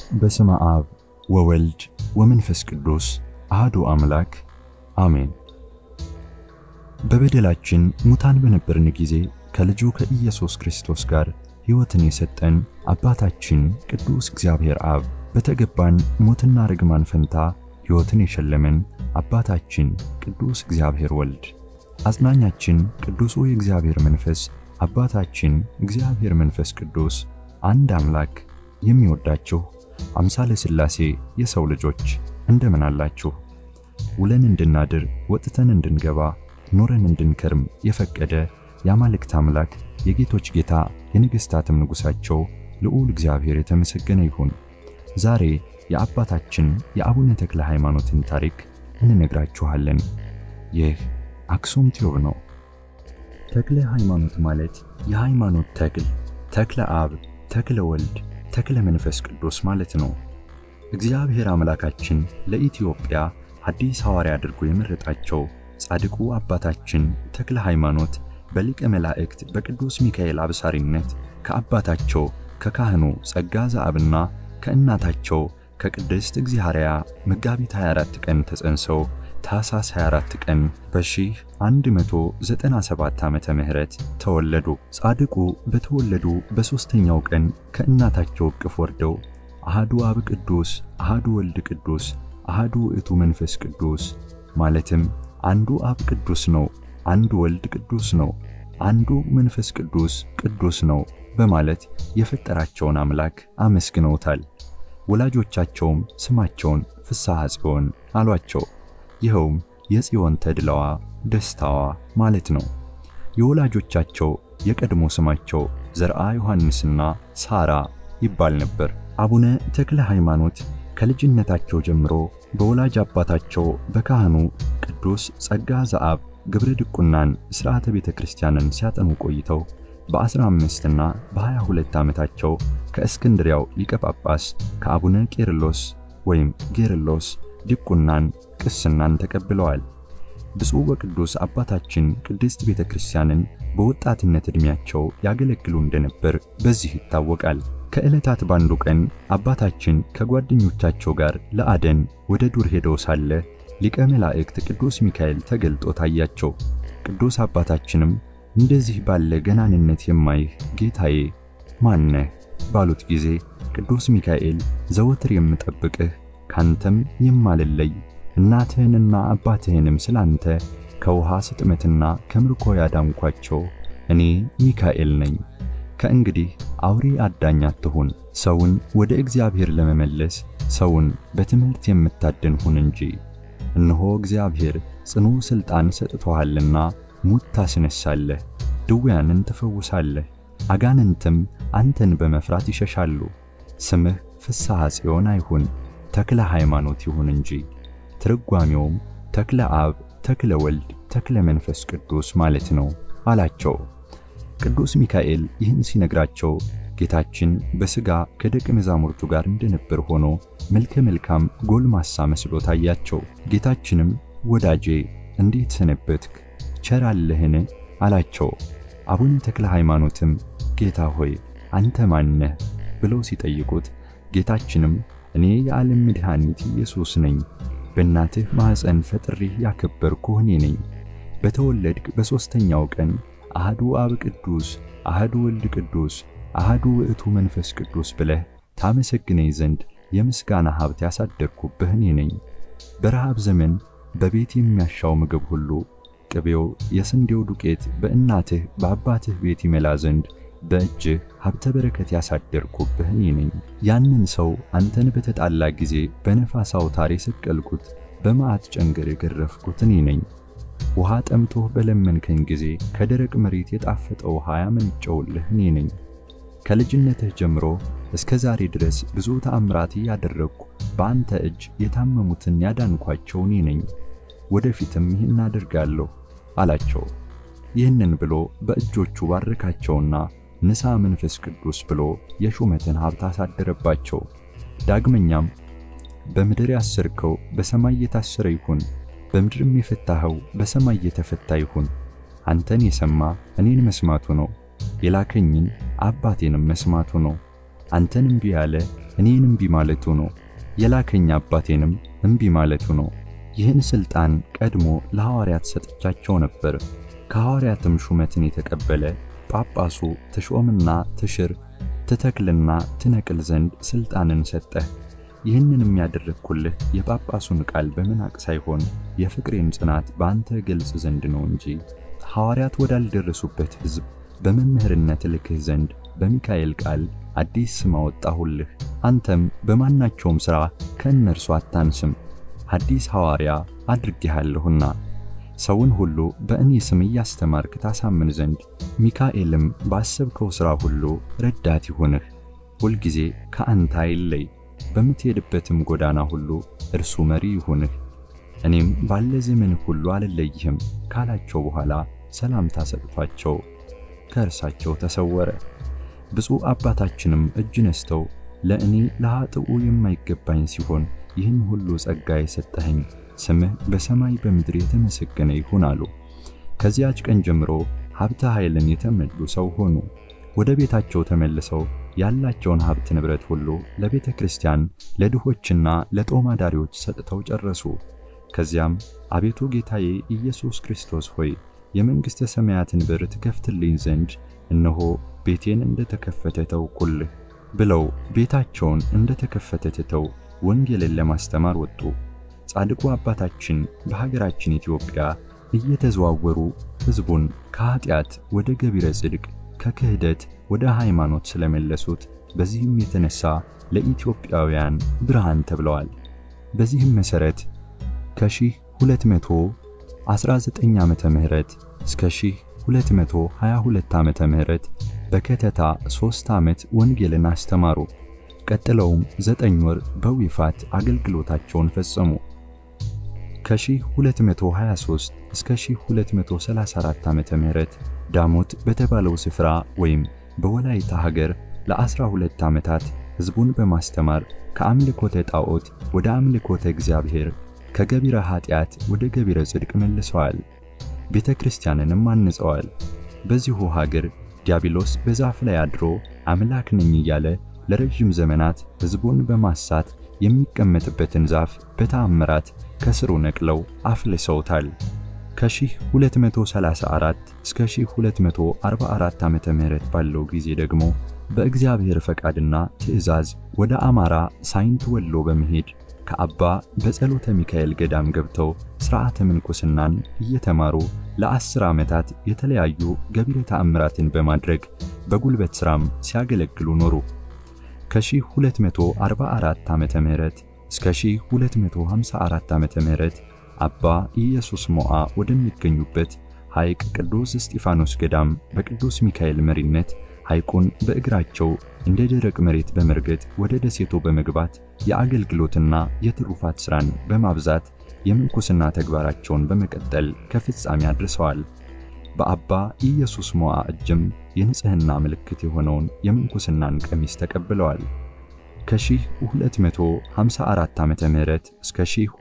በስመ አብ ወወልድ ወመንፈስ ቅዱስ አህዱ አምላክ አሜን። በበደላችን ሙታን በነበርን ጊዜ ከልጁ ከኢየሱስ ክርስቶስ ጋር ሕይወትን የሰጠን አባታችን ቅዱስ እግዚአብሔር አብ በተገባን ሞትና ርግማን ፈንታ ሕይወትን የሸለመን አባታችን ቅዱስ እግዚአብሔር ወልድ አጽናኛችን ቅዱሱ የእግዚአብሔር መንፈስ አባታችን እግዚአብሔር መንፈስ ቅዱስ አንድ አምላክ የሚወዳችሁ አምሳለ ሥላሴ የሰው ልጆች እንደምን አላችሁ? ውለን እንድናድር ወጥተን እንድንገባ ኖረን እንድንከርም የፈቀደ የአማልክት አምላክ የጌቶች ጌታ የነገሥታትም ንጉሣቸው ልዑል እግዚአብሔር የተመሰገነ ይሁን። ዛሬ የአባታችን የአቡነ ተክለ ሃይማኖትን ታሪክ እንነግራችኋለን። ይህ አክሱም ቲዩብ ነው። ተክለ ሃይማኖት ማለት የሃይማኖት ተክል፣ ተክለ አብ፣ ተክለ ወልድ፣ ተክለ መንፈስ ቅዱስ ማለት ነው። እግዚአብሔር አምላካችን ለኢትዮጵያ አዲስ ሐዋርያ አድርጎ የመረጣቸው ጻድቁ አባታችን ተክለ ሃይማኖት በሊቀ መላእክት በቅዱስ ሚካኤል አብሳሪነት ከአባታቸው ከካህኑ ጸጋ ዘአብና ከእናታቸው ከቅድስት እግዚአርያ መጋቢት 24 ቀን ተጸንሰው ታኅሳስ 24 ቀን በ1197 ዓመተ ምህረት ተወለዱ። ጻድቁ በተወለዱ በሦስተኛው ቀን ከእናታቸው እቅፍ ወርደው አሃዱ አብ ቅዱስ፣ አሃዱ ወልድ ቅዱስ፣ አሃዱ ውእቱ መንፈስ ቅዱስ ማለትም አንዱ አብ ቅዱስ ነው፣ አንዱ ወልድ ቅዱስ ነው፣ አንዱ መንፈስ ቅዱስ ቅዱስ ነው በማለት የፈጠራቸውን አምላክ አመስግነውታል። ወላጆቻቸውም ስማቸውን ፍስሐ ጽዮን አሏቸው። ይኸውም የጽዮን ተድላዋ ደስታዋ ማለት ነው። የወላጆቻቸው የቀድሞ ስማቸው ዘርአ ዮሐንስና ሳራ ይባል ነበር። አቡነ ተክለ ሃይማኖት ከልጅነታቸው ጀምሮ በወላጅ አባታቸው በካህኑ ቅዱስ ጸጋ ዘአብ ግብረ ድቁናን ሥርዓተ ቤተ ክርስቲያንን ሲያጠኑ ቆይተው በ15 እና በ22 ዓመታቸው ከእስክንድሪያው ሊቀ ጳጳስ ከአቡነ ቄርሎስ ወይም ጌርሎስ ድቁናን ቅስናን ተቀብለዋል። ብፁዕ ወቅዱስ አባታችን ቅድስት ቤተ ክርስቲያንን በወጣትነት ዕድሜያቸው ያገለግሉ እንደነበር በዚህ ይታወቃል። ከዕለታት ባንዱ ቀን አባታችን ከጓደኞቻቸው ጋር ለአደን ወደ ዱር ሄደው ሳለ ሊቀ መላእክት ቅዱስ ሚካኤል ተገልጦ ታያቸው። ቅዱስ አባታችንም እንደዚህ ባለ ገናንነት የማይህ ጌታዬ ማነህ ባሉት ጊዜ ቅዱስ ሚካኤል ዘወትር የምጠብቅህ ካንተም የማልለይ እናትህንና አባትህንም ስላንተ ከውሃ ስጥመትና ከምርኮ ያዳንኳቸው እኔ ሚካኤል ነኝ። ከእንግዲህ አውሬ አዳኝ አትሁን፣ ሰውን ወደ እግዚአብሔር ለመመለስ ሰውን በትምህርት የምታድን ሁን እንጂ። እነሆ እግዚአብሔር ጽኑ ሥልጣን ሰጥቶሃልና ሙት ታስነሳለህ፣ ድውያንን ትፈውሳለህ፣ አጋንንትም አንተን በመፍራት ይሸሻሉ። ስምህ ፍስሐ ጽዮን አይሁን ተክለ ሃይማኖት ይሁን እንጂ። ትርጓሜውም ተክለ አብ፣ ተክለ ወልድ፣ ተክለ መንፈስ ቅዱስ ማለት ነው አላቸው። ቅዱስ ሚካኤል ይህን ሲነግራቸው ጌታችን በሥጋ ከደቀ መዛሙርቱ ጋር እንደነበር ሆኖ መልከ መልካም ጎልማሳ መስሎ ታያቸው። ጌታችንም ወዳጄ እንዴት ሰነበትክ? ቸር አለህን? አላቸው። አቡነ ተክለ ሃይማኖትም ጌታ ሆይ አንተ ማነህ? ብለው ሲጠይቁት ጌታችንም እኔ የዓለም መድኃኒት ኢየሱስ ነኝ። በእናትህ ማኅፀን ፈጥሬህ ያከበርኩህ እኔ ነኝ። በተወለድክ በሦስተኛው ቀን አህዱ አብ ቅዱስ፣ አህዱ ወልድ ቅዱስ፣ አህዱ ውእቱ መንፈስ ቅዱስ ብለህ ታመሰግነኝ ዘንድ የምስጋና ሀብት ያሳደርኩብህ እኔ ነኝ። በረሃብ ዘመን በቤት የሚያሻው ምግብ ሁሉ ቅቤው፣ የስንዴው ዱቄት በእናትህ በአባትህ ቤት ይመላ ዘንድ በእጅህ ሀብተ በረከት ያሳደርኩብህ እኔ ነኝ። ያንን ሰው አንተን በተጣላ ጊዜ በነፋስ አውታር የሰቀልኩት በመዓት ጨንገር የገረፍኩት እኔ ነኝ። ውሃ ጠምቶህ በለመንከኝ ጊዜ ከደረቅ መሬት የጣፈጠ ውሃ ያመነጨውልህ እኔ ነኝ። ከልጅነትህ ጀምሮ እስከ ዛሬ ድረስ ብዙ ተአምራት ያደረግኩ በአንተ እጅ የታመሙትን ያዳንኳቸው እኔ ነኝ። ወደፊትም ይህን አደርጋለሁ አላቸው። ይህንን ብሎ በእጆቹ ባረካቸውና ንሳ መንፈስ ቅዱስ ብሎ የሹመትን ሀብት አሳደረባቸው። ዳግመኛም በምድር ያሰርከው በሰማይ የታሰረ ይሁን፣ በምድርም የፈታኸው በሰማይ የተፈታ ይሁን። አንተን የሰማ እኔን መስማቱ ነው፣ የላከኝን አባቴንም መስማቱ ነው። አንተን እምቢ ያለ እኔን እምቢ ማለቱ ነው። የላከኝ አባቴንም እምቢ ማለቱ ነው። ይህን ሥልጣን ቀድሞ ለሐዋርያት ሰጥቻቸው ነበር። ከሐዋርያትም ሹመትን የተቀበለ ጳጳሱ ትሾምና ትሽር ትተክልና ትነቅል ዘንድ ሥልጣንን ሰጠህ። ይህንን የሚያደርግኩልህ የጳጳሱን ቃል በመናቅ ሳይሆን የፍቅሬን ጽናት በአንተ ገልጽ ዘንድ ነው እንጂ ሐዋርያት ወዳልደረሱበት ሕዝብ በመምህርነት ልክህ ዘንድ በሚካኤል ቃል አዲስ ስም አወጣሁልህ። አንተም በማናቸውም ሥራ ከእነርሱ አታንስም፣ አዲስ ሐዋርያ አድርጌሃለሁና ሰውን ሁሉ በእኔ ስም እያስተማርክ ታሳምን ዘንድ ሚካኤልም ባሰብከው ሥራ ሁሉ ረዳት ይሁንህ። ሁልጊዜ ከአንተ አይለይ፣ በምትሄድበትም ጎዳና ሁሉ እርሱ መሪ ይሁንህ። እኔም ባለ ዘመንህ ሁሉ አልለይህም ካላቸው በኋላ ሰላምታ ሰጥቷቸው ከእርሳቸው ተሰወረ። ብፁዕ አባታችንም እጅ ነስተው ለእኔ ለኃጥኡ የማይገባኝ ሲሆን ይህን ሁሉ ጸጋ የሰጠኸኝ ስምህ በሰማይ በምድር የተመሰገነ ይሁን አሉ። ከዚያች ቀን ጀምሮ ሀብተ ኃይልን የተመሉ ሰው ሆኑ። ወደ ቤታቸው ተመልሰው ያላቸውን ሀብት ንብረት ሁሉ ለቤተ ክርስቲያን ለድሆችና ለጦም አዳሪዎች ሰጥተው ጨረሱ። ከዚያም አቤቱ ጌታዬ ኢየሱስ ክርስቶስ ሆይ የመንግሥተ ሰማያትን በር ትከፍትልኝ ዘንድ እነሆ ቤቴን እንደ ተከፈተ ተውኩልህ ብለው ቤታቸውን እንደ ተከፈተ ትተው ወንጌልን ለማስተማር ወጡ። ጻድቁ አባታችን በሀገራችን ኢትዮጵያ እየተዘዋወሩ ሕዝቡን ከኀጢአት ወደ ገቢረ ጽድቅ ከክህደት ወደ ሃይማኖት ስለመለሱት በዚህም የተነሳ ለኢትዮጵያውያን ብርሃን ተብለዋል። በዚህም መሠረት ከ1219 ዓመተ ምህረት እስከ 1222 ዓመተ ምህረት በከተታ ሦስት ዓመት ወንጌልን አስተማሩ። ቀጥለውም ዘጠኝ ወር በዊፋት አገልግሎታቸውን ፈጸሙ። ከ1223 እስከ 1234 ዓመተ ምህረት ዳሞት በተባለው ስፍራ ወይም በወላይታ ሀገር ለ12 ዓመታት ሕዝቡን በማስተማር ከአምልኮተ ጣዖት ወደ አምልኮተ እግዚአብሔር ከገቢረ ኃጢአት ወደ ገቢረ ጽድቅ መልሰዋል። ቤተ ክርስቲያንንም አንጸዋል። በዚሁ ሀገር ዲያብሎስ በዛፍ ላይ አድሮ አምላክ ነኝ እያለ ለረጅም ዘመናት ሕዝቡን በማሳት የሚቀመጥበትን ዛፍ በተአምራት ከስሩ ነቅለው አፍልሰውታል። ከ1234 እስከ 1244 ዓመተ ምህረት ባለው ጊዜ ደግሞ በእግዚአብሔር ፈቃድና ትእዛዝ ወደ አማራ ሳይንት ወሎ በመሄድ ከአባ በጸሎተ ሚካኤል ገዳም ገብተው ሥርዓተ ምንኩስናን እየተማሩ ለአስር ዓመታት የተለያዩ ገቢረ ተአምራትን በማድረግ በጉልበት ሥራም ሲያገለግሉ ኖሩ። ከ1244 ዓመተ ምህረት እስከ 1254 ዓመተ ምህረት አባ ኢየሱስ ሞዓ ወደሚገኙበት ሐይቅ ቅዱስ እስጢፋኖስ ገዳም በቅዱስ ሚካኤል መሪነት ሐይቁን በእግራቸው እንደ ደረቅ መሬት በመርገጥ ወደ ደሴቶ በመግባት የአገልግሎትና የትሩፋት ሥራን በማብዛት የምንኩስና ተግባራቸውን በመቀጠል ከፍጻሜ አድርሰዋል። በአባ ኢየሱስ ሞዓ እጅም የንጽሕና ምልክት የሆነውን የምንኩስናን ቀሚስ ተቀብለዋል። ከ1254 ዓመተ ምህረት እስከ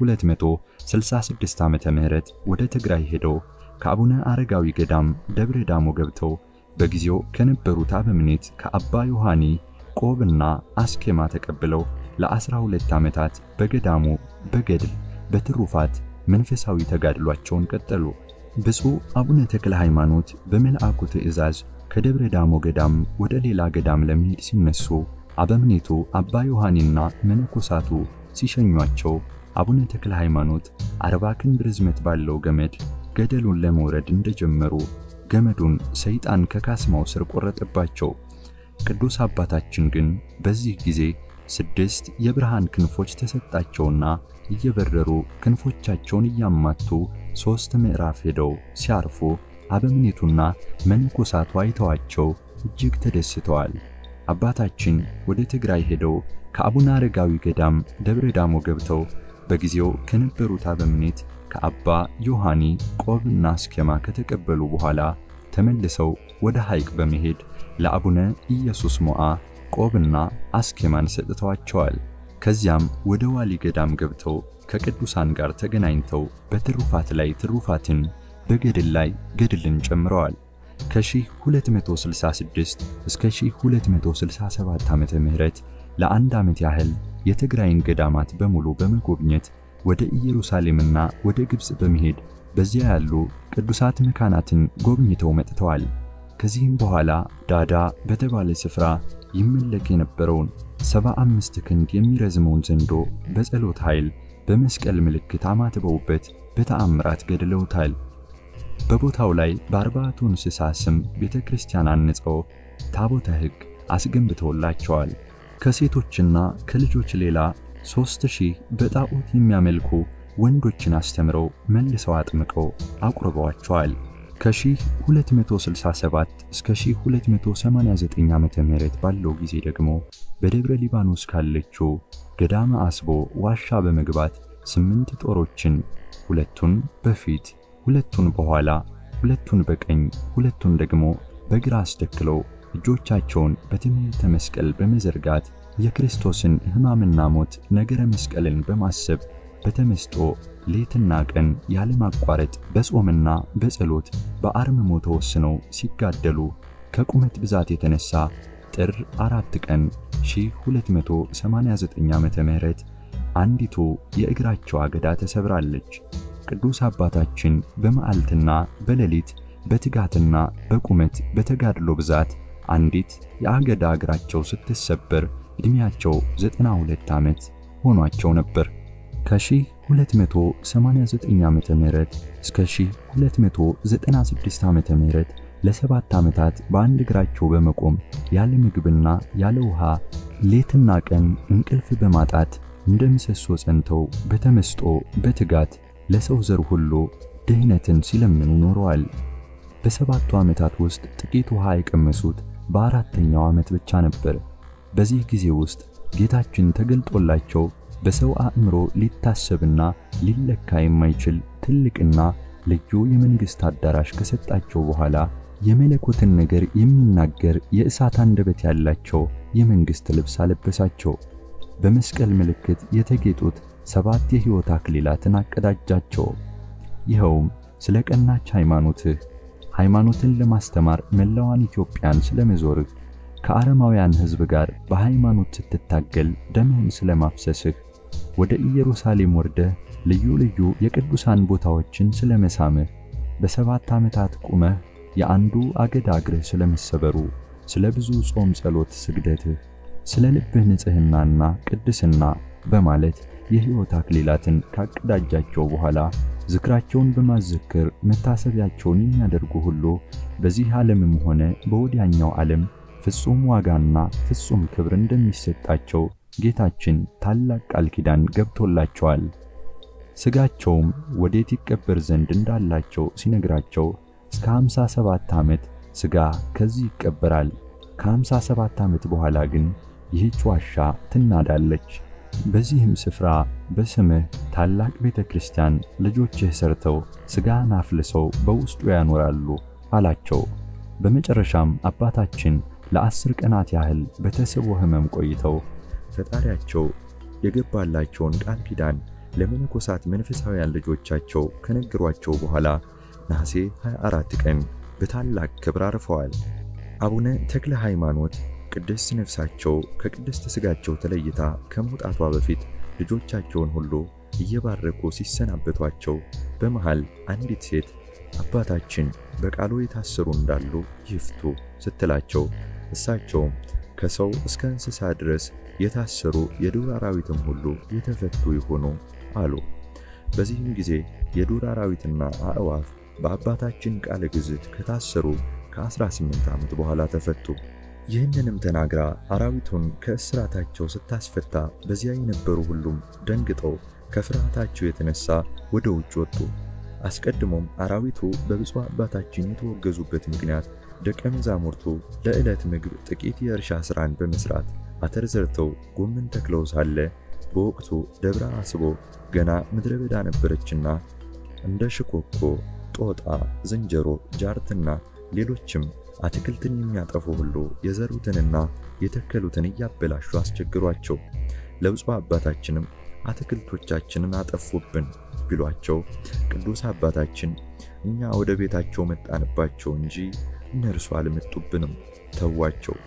1266 ዓመተ ምህረት ወደ ትግራይ ሄደው ከአቡነ አረጋዊ ገዳም ደብረ ዳሞ ገብተው በጊዜው ከነበሩት አበምኔት ከአባ ዮሐኒ ቆብና አስኬማ ተቀብለው ለ12 ዓመታት በገዳሙ በገድል በትሩፋት መንፈሳዊ ተጋድሏቸውን ቀጠሉ። ብፁዕ አቡነ ተክለ ሃይማኖት በመልአኩ ትእዛዝ ከደብረ ዳሞ ገዳም ወደ ሌላ ገዳም ለመሄድ ሲነሱ አበምኔቱ አባ ዮሐኒና መነኮሳቱ ሲሸኟቸው አቡነ ተክለ ሃይማኖት አርባ ክንድ ርዝመት ባለው ገመድ ገደሉን ለመውረድ እንደጀመሩ ገመዱን ሰይጣን ከካስማው ስር ቆረጠባቸው። ቅዱስ አባታችን ግን በዚህ ጊዜ ስድስት የብርሃን ክንፎች ተሰጣቸውና እየበረሩ ክንፎቻቸውን እያማቱ ሦስት ምዕራፍ ሄደው ሲያርፉ አበምኔቱና መነኮሳቱ አይተዋቸው እጅግ ተደስተዋል። አባታችን ወደ ትግራይ ሄደው ከአቡነ አረጋዊ ገዳም ደብረ ዳሞ ገብተው በጊዜው ከነበሩት አበምኔት ከአባ ዮሐኒ ቆብና አስኬማ ከተቀበሉ በኋላ ተመልሰው ወደ ሐይቅ በመሄድ ለአቡነ ኢየሱስ ሞዓ ቆብና አስኬማን ሰጥተዋቸዋል። ከዚያም ወደ ዋሊ ገዳም ገብተው ከቅዱሳን ጋር ተገናኝተው በትሩፋት ላይ ትሩፋትን በገድል ላይ ገድልን ጨምረዋል። ከ1266 እስከ 1267 ዓመተ ምህረት ለአንድ ዓመት ያህል የትግራይን ገዳማት በሙሉ በመጎብኘት ወደ ኢየሩሳሌምና ወደ ግብፅ በመሄድ በዚያ ያሉ ቅዱሳት መካናትን ጎብኝተው መጥተዋል። ከዚህም በኋላ ዳዳ በተባለ ስፍራ ይመለክ የነበረውን ሰባ አምስት ክንድ የሚረዝመውን ዘንዶ በጸሎት ኃይል በመስቀል ምልክት አማትበውበት በተአምራት ገድለውታል። በቦታው ላይ በአርባዕቱ እንስሳ ስም ቤተ ክርስቲያን አንጸው ታቦተ ሕግ አስገንብተውላቸዋል። ከሴቶችና ከልጆች ሌላ ሦስት ሺህ በጣዖት የሚያመልኩ ወንዶችን አስተምረው መልሰው አጥምቀው አቁርበዋቸዋል። ከ1267 እስከ 1289 ዓመተ ምህረት ባለው ጊዜ ደግሞ በደብረ ሊባኖስ ካለችው ገዳመ አስቦ ዋሻ በመግባት ስምንት ጦሮችን ሁለቱን በፊት ሁለቱን በኋላ ሁለቱን በቀኝ ሁለቱን ደግሞ በግራ አስደክለው እጆቻቸውን በትምህርተ መስቀል በመዘርጋት የክርስቶስን ሕማምና ሞት ነገረ መስቀልን በማሰብ በተመስጦ ሌትና ቀን ያለማቋረጥ በጾምና በጸሎት በአርምሞ ተወስነው ሲጋደሉ ከቁመት ብዛት የተነሳ ጥር አራት ቀን 1289 ዓመተ ምህረት አንዲቱ የእግራቸው አገዳ ተሰብራለች። ቅዱስ አባታችን በመዓልትና በሌሊት በትጋትና በቁመት በተጋድሎ ብዛት አንዲት የአገዳ እግራቸው ስትሰበር ዕድሜያቸው 92 ዓመት ሆኗቸው ነበር። ከ1289 ዓመተ ምህረት እስከ 1296 ዓመተ ምህረት ለሰባት ዓመታት በአንድ እግራቸው በመቆም ያለ ምግብና ያለ ውሃ ሌትና ቀን እንቅልፍ በማጣት እንደ ምሰሶ ጸንተው በተመስጦ በትጋት ለሰው ዘር ሁሉ ድህነትን ሲለምኑ ኖረዋል። በሰባቱ ዓመታት ውስጥ ጥቂት ውሃ የቀመሱት በአራተኛው ዓመት ብቻ ነበር። በዚህ ጊዜ ውስጥ ጌታችን ተገልጦላቸው በሰው አእምሮ ሊታሰብና ሊለካ የማይችል ትልቅና ልዩ የመንግሥት አዳራሽ ከሰጣቸው በኋላ የመለኮትን ነገር የሚናገር የእሳት አንደበት ያላቸው የመንግሥት ልብስ አለበሳቸው። በመስቀል ምልክት የተጌጡት ሰባት የሕይወት አክሊላትን አቀዳጃቸው። ይኸውም ስለ ቀናች ሃይማኖትህ ሃይማኖትን ለማስተማር መላዋን ኢትዮጵያን ስለመዞርህ ከአረማውያን ሕዝብ ጋር በሃይማኖት ስትታገል ደምህን ስለማፍሰስህ ወደ ኢየሩሳሌም ወርደህ ልዩ ልዩ የቅዱሳን ቦታዎችን ስለመሳምህ በሰባት ዓመታት ቁመህ የአንዱ አገዳ እግርህ ስለመሰበሩ ስለ ብዙ ጾም፣ ጸሎት፣ ስግደትህ ስለ ልብህ ንጽሕናና ቅድስና በማለት የሕይወት አክሊላትን ካቀዳጃቸው በኋላ ዝክራቸውን በማዘከር መታሰቢያቸውን የሚያደርጉ ሁሉ በዚህ ዓለምም ሆነ በወዲያኛው ዓለም ፍጹም ዋጋና ፍጹም ክብር እንደሚሰጣቸው ጌታችን ታላቅ ቃል ኪዳን ገብቶላቸዋል። ሥጋቸውም ወዴት ይቀበር ዘንድ እንዳላቸው ሲነግራቸው እስከ 57 ዓመት ሥጋ ከዚህ ይቀበራል፣ ከ57 ዓመት በኋላ ግን ይህች ዋሻ ትናዳለች። በዚህም ስፍራ በስምህ ታላቅ ቤተ ክርስቲያን ልጆችህ ሰርተው ሥጋን አፍልሰው በውስጡ ያኖራሉ አላቸው። በመጨረሻም አባታችን ለአስር ቀናት ያህል በተስቦ ሕመም ቆይተው ፈጣሪያቸው የገባላቸውን ቃል ኪዳን ለመነኮሳት መንፈሳውያን ልጆቻቸው ከነገሯቸው በኋላ ነሐሴ 24 ቀን በታላቅ ክብር አርፈዋል። አቡነ ተክለ ሃይማኖት ቅድስት ነፍሳቸው ከቅድስት ሥጋቸው ተለይታ ከመውጣቷ በፊት ልጆቻቸውን ሁሉ እየባረኩ ሲሰናበቷቸው በመሃል አንዲት ሴት አባታችን በቃሉ የታሰሩ እንዳሉ ይፍቱ ስትላቸው እሳቸውም ከሰው እስከ እንስሳ ድረስ የታሰሩ የዱር አራዊትም ሁሉ የተፈቱ ይሆኑ አሉ። በዚህም ጊዜ የዱር አራዊትና አዕዋፍ በአባታችን ቃለ ግዝት ከታሰሩ ከ18 ዓመት በኋላ ተፈቱ። ይህንንም ተናግራ አራዊቱን ከእስራታቸው ስታስፈታ በዚያ የነበሩ ሁሉም ደንግጠው ከፍርሃታቸው የተነሳ ወደ ውጭ ወጡ። አስቀድሞም አራዊቱ በብፁዕ አባታችን የተወገዙበት ምክንያት ደቀ መዛሙርቱ ለዕለት ምግብ ጥቂት የእርሻ ሥራን በመሥራት አተር ዘርተው ጎመን ተክለው ሳለ በወቅቱ ደብረ አስቦ ገና ምድረ በዳ ነበረችና እንደ ሽኮኮ፣ ጦጣ፣ ዝንጀሮ፣ ጃርትና ሌሎችም አትክልትን የሚያጠፉ ሁሉ የዘሩትንና የተከሉትን እያበላሹ አስቸግሯቸው። ለብፁዕ አባታችንም አትክልቶቻችንን አጠፉብን ቢሏቸው ቅዱስ አባታችን እኛ ወደ ቤታቸው መጣንባቸው እንጂ እነርሱ አልመጡብንም፣ ተዋቸው፣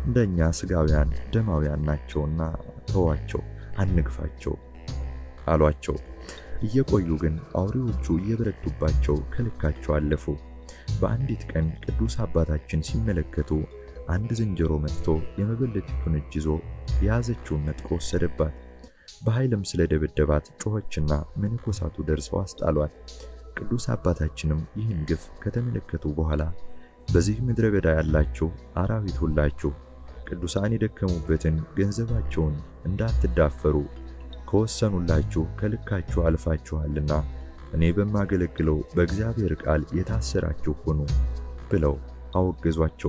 እንደኛ ሥጋውያን ደማውያን ናቸውና ተዋቸው፣ አንግፋቸው አሏቸው። እየቆዩ ግን አውሬዎቹ እየበረቱባቸው ከልካቸው አለፉ። በአንዲት ቀን ቅዱስ አባታችን ሲመለከቱ አንድ ዝንጀሮ መጥቶ የመበለቲቱን እጅ ይዞ የያዘችውን ነጥቆ ወሰደባት። በኃይልም ስለደበደባት ጮኸችና መነኮሳቱ ደርሰው አስጣሏት። ቅዱስ አባታችንም ይህን ግፍ ከተመለከቱ በኋላ በዚህ ምድረ በዳ ያላችሁ አራዊት ሁላችሁ ቅዱሳን የደከሙበትን ገንዘባቸውን እንዳትዳፈሩ ከወሰኑላችሁ ከልካችሁ አልፋችኋልና እኔ በማገለግለው በእግዚአብሔር ቃል የታሰራችሁ ሁኑ ብለው አወገዟቸው።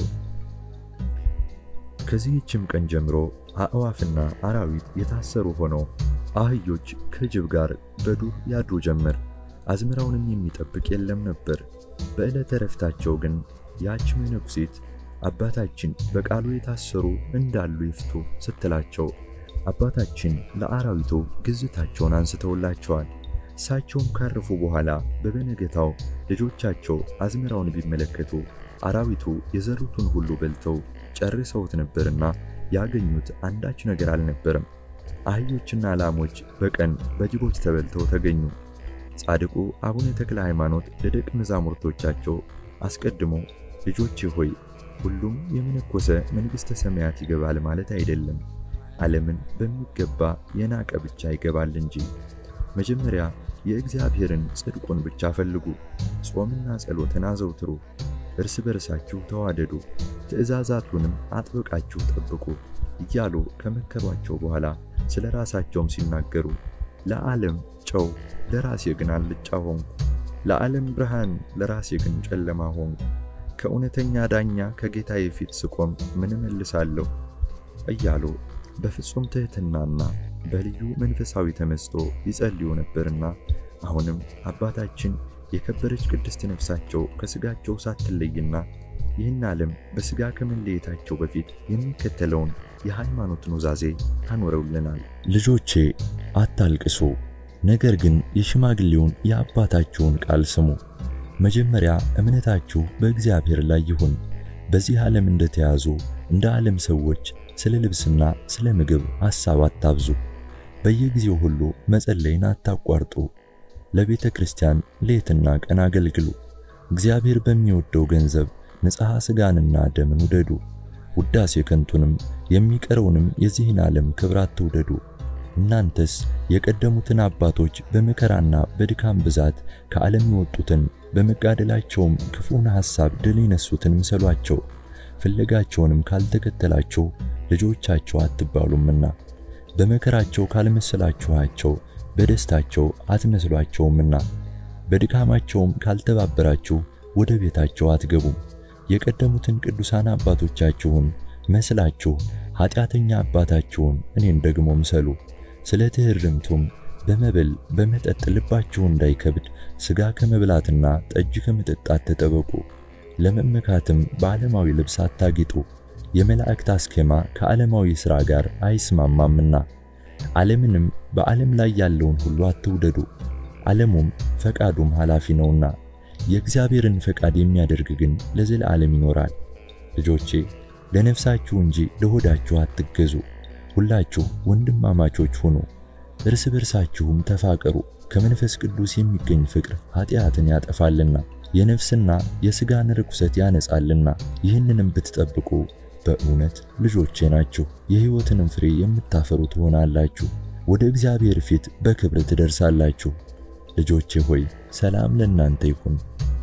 ከዚህችም ቀን ጀምሮ አእዋፍና አራዊት የታሰሩ ሆነው አህዮች ከጅብ ጋር በዱር ያድሩ ጀመር። አዝመራውንም የሚጠብቅ የለም ነበር። በዕለተ ረፍታቸው ግን ያች መነኩሴት አባታችን በቃሉ የታሰሩ እንዳሉ ይፍቱ ስትላቸው አባታችን ለአራዊቱ ግዝታቸውን አንስተውላቸዋል። እሳቸውም ካረፉ በኋላ በበነገታው ልጆቻቸው አዝመራውን ቢመለከቱ አራዊቱ የዘሩትን ሁሉ በልተው ጨርሰውት ነበርና ያገኙት አንዳች ነገር አልነበረም። አህዮችና ላሞች በቀን በጅቦች ተበልተው ተገኙ። ጻድቁ አቡነ ተክለ ሃይማኖት ለደቀ መዛሙርቶቻቸው አስቀድሞ ልጆቼ ሆይ ሁሉም የመነኮሰ መንግሥተ ሰማያት ይገባል ማለት አይደለም፣ ዓለምን በሚገባ የናቀ ብቻ ይገባል እንጂ። መጀመሪያ የእግዚአብሔርን ጽድቁን ብቻ ፈልጉ፣ ጾምና ጸሎትን አዘውትሩ፣ እርስ በርሳችሁ ተዋደዱ፣ ትእዛዛቱንም አጥብቃችሁ ጠብቁ እያሉ ከመከሯቸው በኋላ ስለ ራሳቸውም ሲናገሩ ለዓለም ጨው ለራሴ ግን አልጫ ሆንኩ፣ ለዓለም ብርሃን ለራሴ ግን ጨለማ ሆንኩ። ከእውነተኛ ዳኛ ከጌታዬ ፊት ስቆም ምን እመልሳለሁ? እያሉ በፍጹም ትሕትናና በልዩ መንፈሳዊ ተመስጦ ይጸልዩ ነበርና አሁንም አባታችን የከበረች ቅድስት ነፍሳቸው ከሥጋቸው ሳትለይና ይህን ዓለም በሥጋ ከመለየታቸው በፊት የሚከተለውን የሃይማኖት ኑዛዜ አኖረውልናል። ልጆቼ አታልቅሱ፣ ነገር ግን የሽማግሌውን የአባታችሁን ቃል ስሙ። መጀመሪያ እምነታችሁ በእግዚአብሔር ላይ ይሁን። በዚህ ዓለም እንደተያዙ እንደ ዓለም ሰዎች ስለ ልብስና ስለ ምግብ ሐሳብ አታብዙ። በየጊዜው ሁሉ መጸለይን አታቋርጡ። ለቤተ ክርስቲያን ሌትና ቀን አገልግሉ። እግዚአብሔር በሚወደው ገንዘብ ንጽሐ ሥጋንና ደምን ውደዱ። ውዳሴ ከንቱንም የሚቀረውንም የዚህን ዓለም ክብር አትውደዱ። እናንተስ የቀደሙትን አባቶች በመከራና በድካም ብዛት ከዓለም የወጡትን በመጋደላቸውም ክፉን ሐሳብ ድል የነሱትን ምሰሏቸው። ፍለጋቸውንም ካልተከተላችሁ ልጆቻቸው አትባሉምና በመከራቸው ካልመሰላችኋቸው በደስታቸው አትመስሏቸውምና በድካማቸውም ካልተባበራችሁ ወደ ቤታቸው አትገቡም። የቀደሙትን ቅዱሳን አባቶቻችሁን መስላችሁ ኃጢአተኛ አባታችሁን እኔን ደግሞ ምሰሉ። ስለ ትሕርምቱም በመብል በመጠጥ ልባችሁ እንዳይከብድ ሥጋ ከመብላትና ጠጅ ከመጠጣት ተጠበቁ። ለመመካትም በዓለማዊ ልብስ አታጊጡ። የመላእክት አስኬማ ከዓለማዊ ሥራ ጋር አይስማማምና ዓለምንም በዓለም ላይ ያለውን ሁሉ አትውደዱ። ዓለሙም ፈቃዱም ኃላፊ ነውና የእግዚአብሔርን ፈቃድ የሚያደርግ ግን ለዘላለም ይኖራል። ልጆቼ ለነፍሳችሁ እንጂ ለሆዳችሁ አትገዙ። ሁላችሁ ወንድማማቾች ሁኑ፣ እርስ በርሳችሁም ተፋቀሩ። ከመንፈስ ቅዱስ የሚገኝ ፍቅር ኃጢአትን ያጠፋልና የነፍስና የሥጋን ርኩሰት ያነጻልና። ይህንንም ብትጠብቁ በእውነት ልጆቼ ናችሁ፣ የሕይወትንም ፍሬ የምታፈሩ ትሆናላችሁ። ወደ እግዚአብሔር ፊት በክብር ትደርሳላችሁ። ልጆቼ ሆይ ሰላም ለእናንተ ይሁን።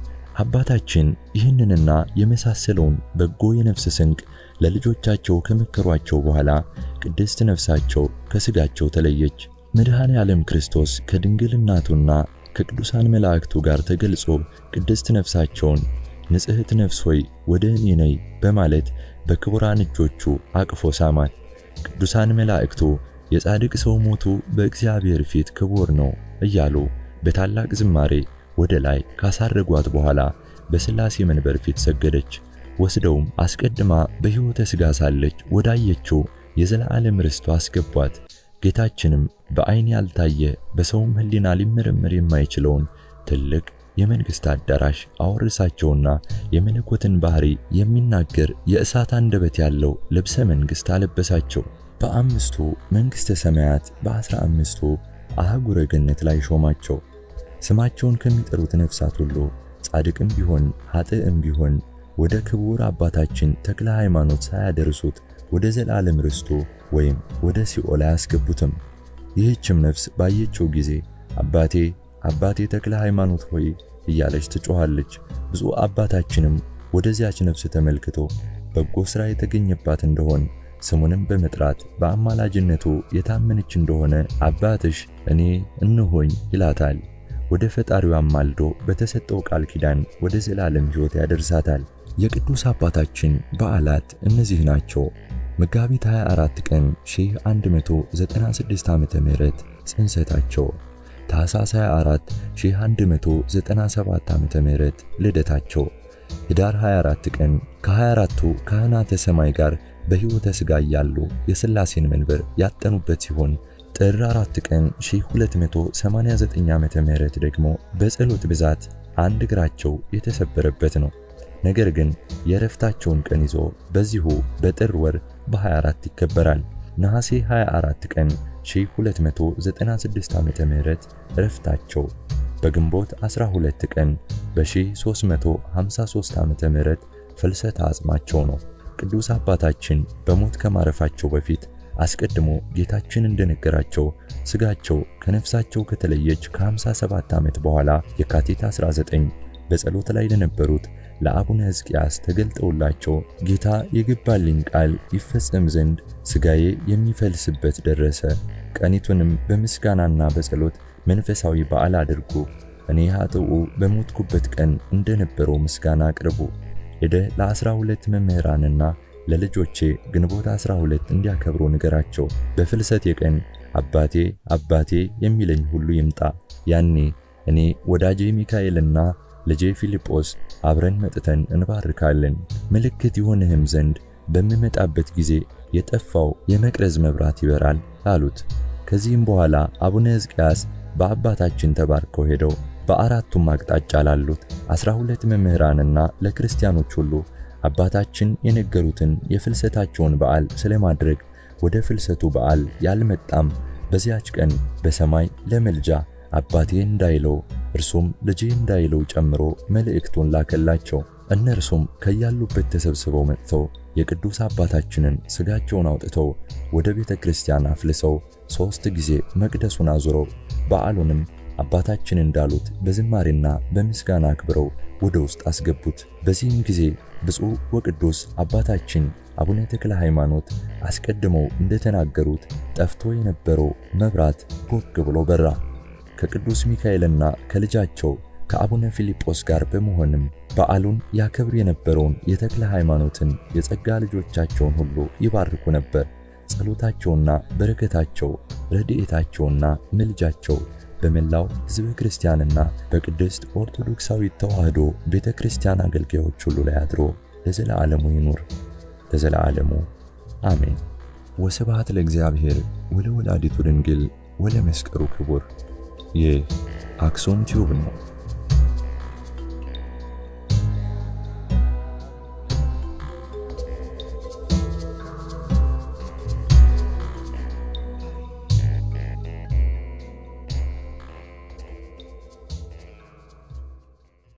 አባታችን ይህንንና የመሳሰለውን በጎ የነፍስ ስንቅ ለልጆቻቸው ከመከሯቸው በኋላ ቅድስት ነፍሳቸው ከሥጋቸው ተለየች። መድኃኔ ዓለም ክርስቶስ ከድንግል እናቱና ከቅዱሳን መላእክቱ ጋር ተገልጾ ቅድስት ነፍሳቸውን ንጽሕት ነፍስ ሆይ ወደ እኔ ነይ በማለት በክቡራን እጆቹ አቅፎ ሳማት። ቅዱሳን መላእክቱ የጻድቅ ሰው ሞቱ በእግዚአብሔር ፊት ክቡር ነው እያሉ በታላቅ ዝማሬ ወደ ላይ ካሳረጓት በኋላ በሥላሴ መንበር ፊት ሰገደች። ወስደውም አስቀድማ በሕይወተ ሥጋ ሳለች ወዳየችው የዘላለም ርስቷ አስገቧት። ጌታችንም በዐይን ያልታየ በሰውም ሕሊና ሊመረመር የማይችለውን ትልቅ የመንግሥት አዳራሽ አወረሳቸውና የመለኮትን ባህሪ የሚናገር የእሳት አንደበት ያለው ልብሰ መንግሥት አለበሳቸው። በአምስቱ መንግሥተ ሰማያት በአስራ አምስቱ አህጉረ ገነት ላይ ሾማቸው። ስማቸውን ከሚጠሩት ነፍሳት ሁሉ ጻድቅም ቢሆን ኃጥእም ቢሆን ወደ ክቡር አባታችን ተክለ ሃይማኖት ሳያደርሱት ወደ ዘላለም ርስቱ ወይም ወደ ሲኦል አያስገቡትም። ይህችም ነፍስ ባየችው ጊዜ አባቴ አባቴ ተክለ ሃይማኖት ሆይ እያለች ትጮኻለች። ብፁዕ አባታችንም ወደዚያች ነፍስ ተመልክቶ በጎ ሥራ የተገኘባት እንደሆን ስሙንም በመጥራት በአማላጅነቱ የታመነች እንደሆነ አባትሽ እኔ እንሆኝ ይላታል። ወደ ፈጣሪው አማልዶ በተሰጠው ቃል ኪዳን ወደ ዘላለም ሕይወት ያደርሳታል። የቅዱስ አባታችን በዓላት እነዚህ ናቸው። መጋቢት 24 ቀን 1196 ዓመተ ምህረት ጽንሰታቸው፣ ታኅሳስ 24 1197 ዓመተ ምህረት ልደታቸው፣ ኅዳር 24 ቀን ከ24ቱ ካህናተ ሰማይ ጋር በሕይወተ ሥጋ እያሉ የሥላሴን መንበር ያጠኑበት ሲሆን ጥር 4 ቀን 1289 ዓመተ ምህረት ደግሞ በጸሎት ብዛት አንድ እግራቸው የተሰበረበት ነው። ነገር ግን የእረፍታቸውን ቀን ይዞ በዚሁ በጥር ወር በ24 ይከበራል። ነሐሴ 24 ቀን 1296 ዓመተ ምህረት እረፍታቸው፣ በግንቦት 12 ቀን በ1353 ዓመተ ምህረት ፍልሰተ አጽማቸው ነው። ቅዱስ አባታችን በሞት ከማረፋቸው በፊት አስቀድሞ ጌታችን እንደነገራቸው ሥጋቸው ከነፍሳቸው ከተለየች ከ57 ዓመት በኋላ የካቲት 19 በጸሎት ላይ ለነበሩት ለአቡነ ሕዝቅያስ ተገልጠውላቸው ጌታ የገባልኝ ቃል ይፈጸም ዘንድ ሥጋዬ የሚፈልስበት ደረሰ። ቀኒቱንም በምስጋናና በጸሎት መንፈሳዊ በዓል አድርጉ። እኔ ኃጥኡ በሞትኩበት ቀን እንደነበረው ምስጋና አቅርቡ። ሄደ ለአስራ ሁለት መምህራንና ለልጆቼ ግንቦት 12 እንዲያከብሩ ንገራቸው። በፍልሰቴ ቀን አባቴ አባቴ የሚለኝ ሁሉ ይምጣ። ያኔ እኔ ወዳጄ ሚካኤልና ልጄ ፊልጶስ አብረን መጥተን እንባርካለን። ምልክት ይሆንህም ዘንድ በምመጣበት ጊዜ የጠፋው የመቅረዝ መብራት ይበራል አሉት። ከዚህም በኋላ አቡነ ሕዝቅያስ በአባታችን ተባርከው ሄደው በአራቱም አቅጣጫ ላሉት አስራ ሁለት መምህራንና ለክርስቲያኖች ሁሉ አባታችን የነገሩትን የፍልሰታቸውን በዓል ስለማድረግ ወደ ፍልሰቱ በዓል ያልመጣም በዚያች ቀን በሰማይ ለመልጃ አባቴ እንዳይለው እርሱም ልጄ እንዳይለው ጨምሮ መልእክቱን ላከላቸው። እነርሱም ከያሉበት ተሰብስበው መጥተው የቅዱስ አባታችንን ሥጋቸውን አውጥተው ወደ ቤተ ክርስቲያን አፍልሰው ሦስት ጊዜ መቅደሱን አዙረው በዓሉንም አባታችን እንዳሉት በዝማሬና በምስጋና አክብረው ወደ ውስጥ አስገቡት። በዚህም ጊዜ ብፁዕ ወቅዱስ አባታችን አቡነ ተክለ ሃይማኖት አስቀድመው እንደተናገሩት ጠፍቶ የነበረው መብራት ቦግ ብሎ በራ። ከቅዱስ ሚካኤልና ከልጃቸው ከአቡነ ፊልጶስ ጋር በመሆንም በዓሉን ያከብር የነበረውን የተክለ ሃይማኖትን የጸጋ ልጆቻቸውን ሁሉ ይባርኩ ነበር። ጸሎታቸውና በረከታቸው ረድኤታቸውና ምልጃቸው በመላው ሕዝበ ክርስቲያንና በቅድስት ኦርቶዶክሳዊት ተዋሕዶ ቤተ ክርስቲያን አገልጋዮች ሁሉ ላይ አድሮ ለዘለዓለሙ ይኑር፣ ለዘለዓለሙ አሜን። ወስብሐት ለእግዚአብሔር ወለወላዲቱ ድንግል ወለመስቀሉ ክቡር። ይህ አክሱም ቲዩብ ነው።